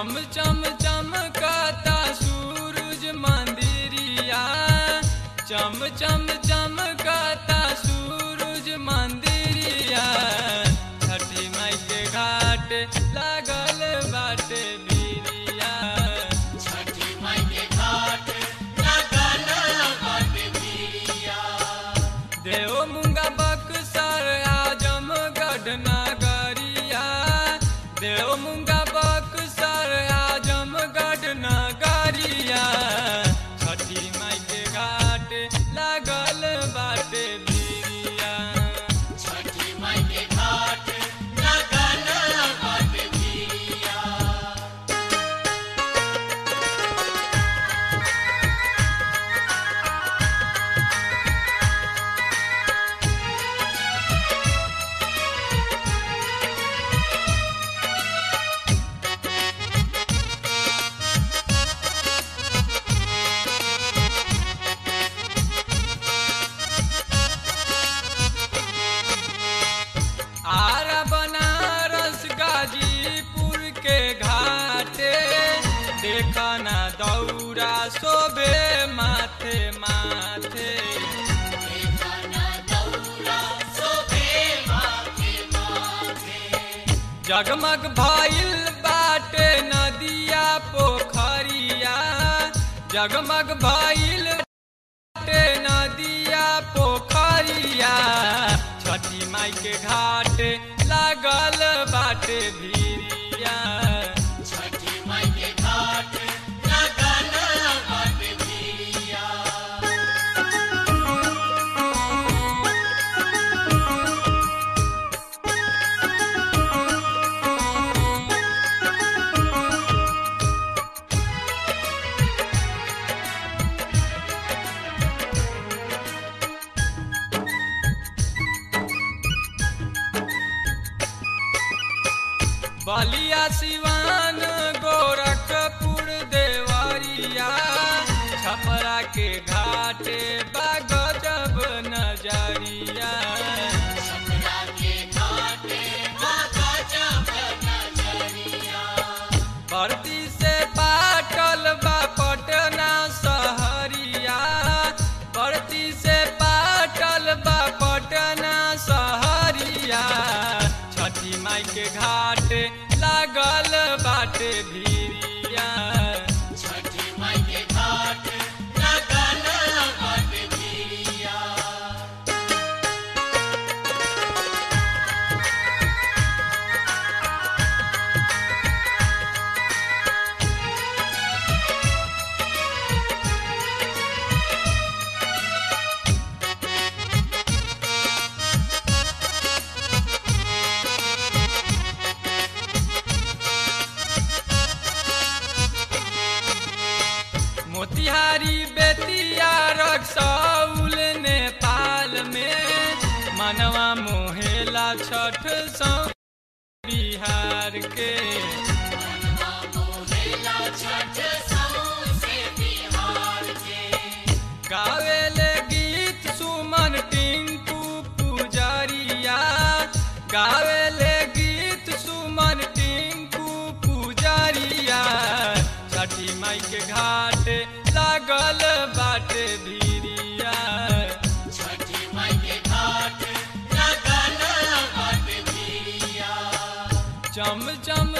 चम चम चमकता सूरज मंदिरिया चम चम चमकता सूरज मंदिरिया छठी माई के घाट लागल बाटे बिरिया छठी माई के घाट लगल बाटे बिरिया देव मुंगा बक्सर आजमगढ़ नगरिया देव मुंगा बक्सर आजमगढ़ नगरिया छठी माई के घाट लागल बाटे बिरिया छठी माई के घाट लगल बाटे बिरिया आरा बनारस गाजीपुर के घाटे देखा ना दौरा शोभे माथे माथे देखना दौरा शोभे माथे माथे जगमग भइल बाटे नदिया पोखरिया जगमग भइल बाटे नदिया पोखरिया छठी माई के घाट लागल बाटे भिरिया छठी माई के घाट लगल बाटे बिरिया बलिया सिवान गोरखपुर देवरिया छपरा के घाटे बागजब नजरिया छपरा के घाटे बाबा जब नजरिया भर्ती से पाटल बा पटना सहरिया भर्ती से पाटल बा पटना सहरिया छठी माई के घाट लागल बाटे भिरिया छठी माई के घाट लगल बाटे बिरिया मोतिहारी बेतिया रक्सौल नेपाल में मनवा मोहेला छठ सौ बिहार के मनवा मोहेला छठ सौंसे बिहार के गावेले गीत सुमन टिंकू पुजरिया गावेले गीत सुमन टिंकू पुजरिया छठी माई के घाट लागल बाटे भिरिया छठी माई के घाट लगल बाटे बिरिया चम चम